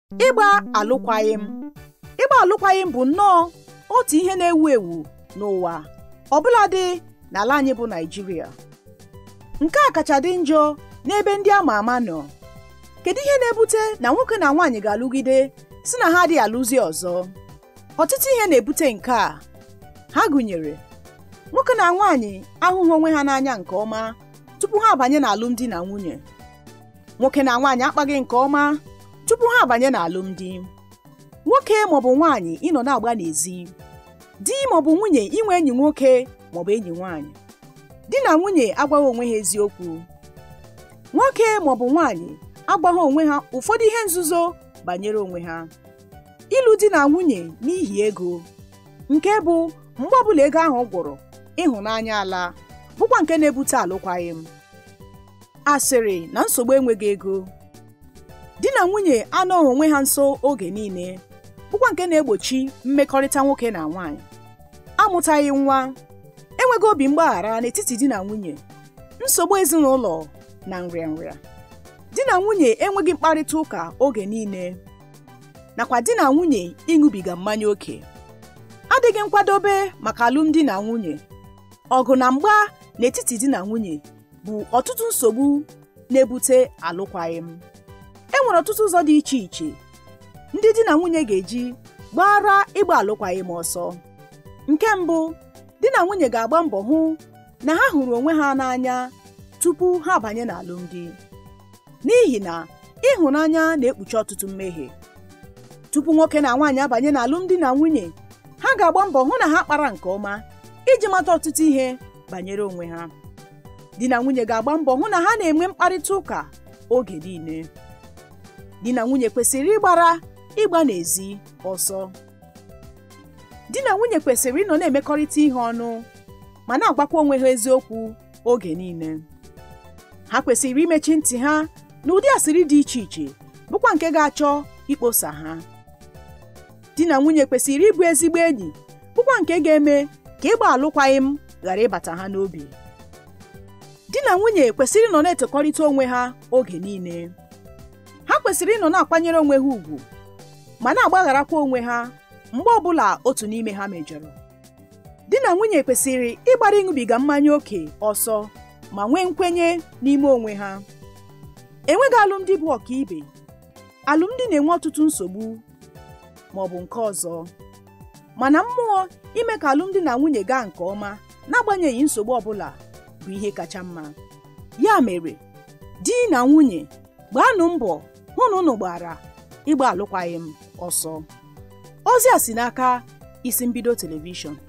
ịgba alụkwaghịm ịgba alụkwaghịm bụ nnọọ otu ihe na-ewu ewu n'ụwa ọbụladị n'ala anyị bụ Naịjirịa nke a kacha dị njọ n'ebe ndị ama ama nọ kedu ihe na-ebute na nwoke na nwaanyị ga-alụgide si na ha adịghị alụzi ọzọ ọtụtụ ihe na-ebute nke a ha gụnyere nwoke na nwaanyị ahụghị onwe ha n'anya nke ọma tupu ha abanye n'alụmdi na nwunye nwoke na nwaanyị akpaghị nke ọma tupu ha abanye n'alụmdi nwoke maọbụ nwaanyị ịnọ na-agba n'ezi di maọbụ nwunye inwe enyi nwoke maọbụ enyi nwaanyị di na nwunye agwaghị onwe ha eziokwu nwoke maọbụ nwaanyị agbaghị onwe ha ụfọdụ ihe nzuzo banyere onwe ha ịlụ di na nwunye n'ihi ego nke bụ mgbe ọbụla ego ahụ gwụrụ ịhụnanya ala bụkwa nke na-ebute alụkwaghịm asịrị na nsogbu enweghị ego di na nwunye anọghị onwe ha nso oge niile bụkwa nke na-egbochi mmekọrịta nwoke na nwaanyị amụtaghị nwa enweghị obi mgbaghara n'etiti di na nwunye nsogbu ezinụlọ na nrịanrịa di na nwunye enweghị mkparịta ụka oge niile nakwa di na nwunye ịṅụbiga mmanya ókè adịghị nkwadobe maka alụmdi na nwunye ọgụ na mgba n'etiti di na nwunye bụ ọtụtụ nsogbu na-ebute alụkwaghịm e nwere ọtụtụ ụzọ dị iche iche ndị di na nwunye ga-eji gbara ịgba alụkwaghịm ọsọ nke mbụ di na nwunye ga-agba mbọ hụ na ha hụrụ onwe ha n'anya tupu ha abanye n'alụmdi n'ihi na ịhụnanya na-ekpuchi ọtụtụ mmehie tupu nwoke na nwaanyị abanye n'alụmdi na nwunye ha ga-agba mbọ hụ na ha kpara nke ọma iji mata ọtụtụ ihe banyere onwe ha di na nwunye ga-agba mbọ hụ na ha na-enwe mkparịta ụka oge niile di na nwunye kwesịrị ịgbara ịgba n'ezi ọsọ di na nwunye kwesịrị ịnọ na-emekọrịta ihe ọnụ ma na-agwakwa onwe ha eziokwu oge niile ha kwesịrị imechi ntị ha na ụdị asịrị dị iche iche bụkwa nke ga-achọ ikposa ha di na nwunye kwesịrị ịbụ ezigbo enyi bụkwa nke ga-eme ka ịgba alụkwaghịm ghara ịbata ha n'obi di na nwunye kwesịrị ịnọ na-etokọrịta onwe ha oge niile ha kwesịrị ịnọ na-akwanyere onwe ha ùgwù ma na-agbagharakwa onwe ha mgbe ọbụla otu n'ime ha mejọrọ di na nwunye kwesịrị ịgbara ịṅụbiga mmanya ókè ọsọ ma nwee nkwenye n'ime onwe ha enweghị alụmdi bụ ọkaibe alụmdi na-enwe ọtụtụ nsogbu ma ọ bụ nke ọzọ mana mmụọ ime ka alụmdi na nwunye gaa nke ọma n'agbanyeghị nsogbu ọbụla bụ ihe kacha mma ya mere di na nwunye gbaanụ mbọ hụ na unu gbara ịgba alụkwaghịm ọsọ ozi a si n'aka isi mbido telivishọn